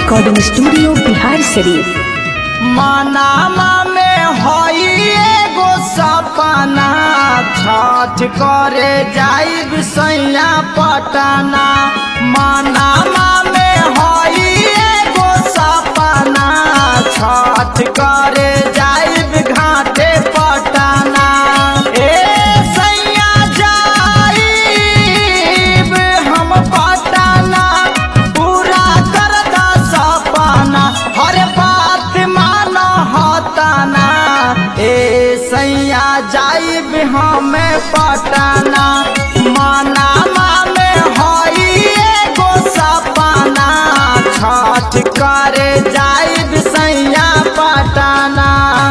recording studio Bihar शरीफ Manama में हई एगो सपना छठ करे जाइब सैया पटना मनामा में हई एगो सपना छठ करे जाइब घाटे पटना ए सैया जाइब हम पटना पूरा कर दा सपना हर बात मान हताना ए सैया जाइब हमें पटना मनामा में हई एगो सपना छठ करे जाइब सैया पटना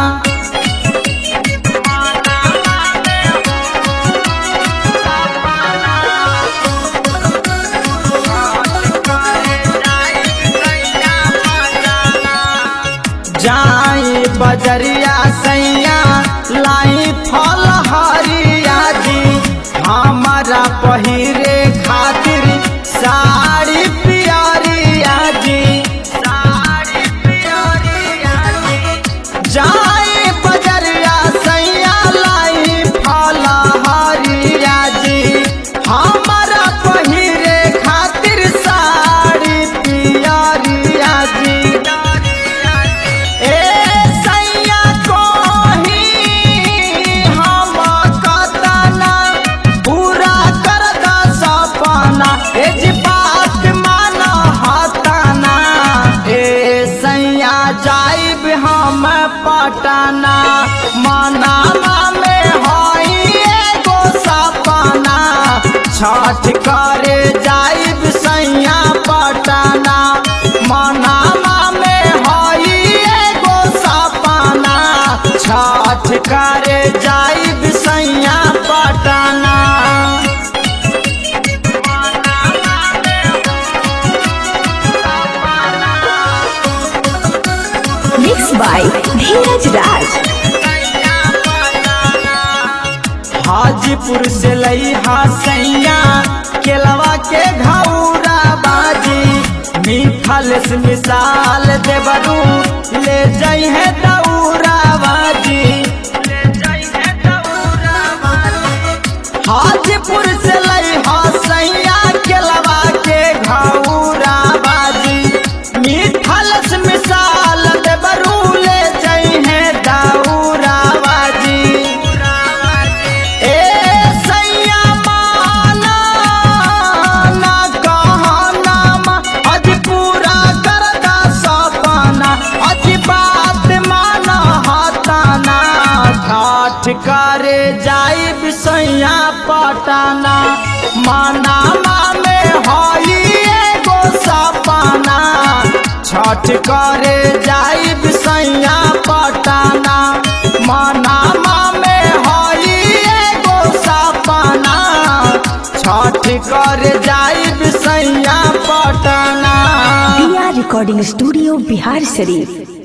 जाई बजरिया सैया लाई फल हरिया जी हमारा पहिरे खातिर साड़ी पियरिया जी साड़ी पियरिया जी जाई बजरिया सैया लाई फल हरिया जी हमारा पहिरे खातिर साड़ी पियरिया जी ए सैया कोही हम कतना पूरा कर दा सपना ए जी बात मान हताना ए सैया जाइब हम पटना मनामा में हई एगो सपना छठ करे जाइब सैया पटना मनामा में हई एगो सपना छठ करे जाइब सैया पटना मिक्स बाय धीरज राज हाजीपुर से लईहा सैया केलवा के घौरा बाजी मिथल से मिसाल देवरू ले जाई है दौरा बाजी हाजीपुर से लईहा सैया केलवा के घौरा बाजी मिथल से मिसाल देवरू ले जाई है दौरा बाजी ए सैया माना ना कहना मा, अज पूरा कर दा सपना अज बात माना हताना ठाठ करे जाइब सैया पटना मनामा में हई एगो सपना छठ करे जाइब सैया पटना मनामा में हई एगो सपना छठ करे जाइब सैया पटना बिहार रिकॉर्डिंग स्टूडियो बिहार शरीफ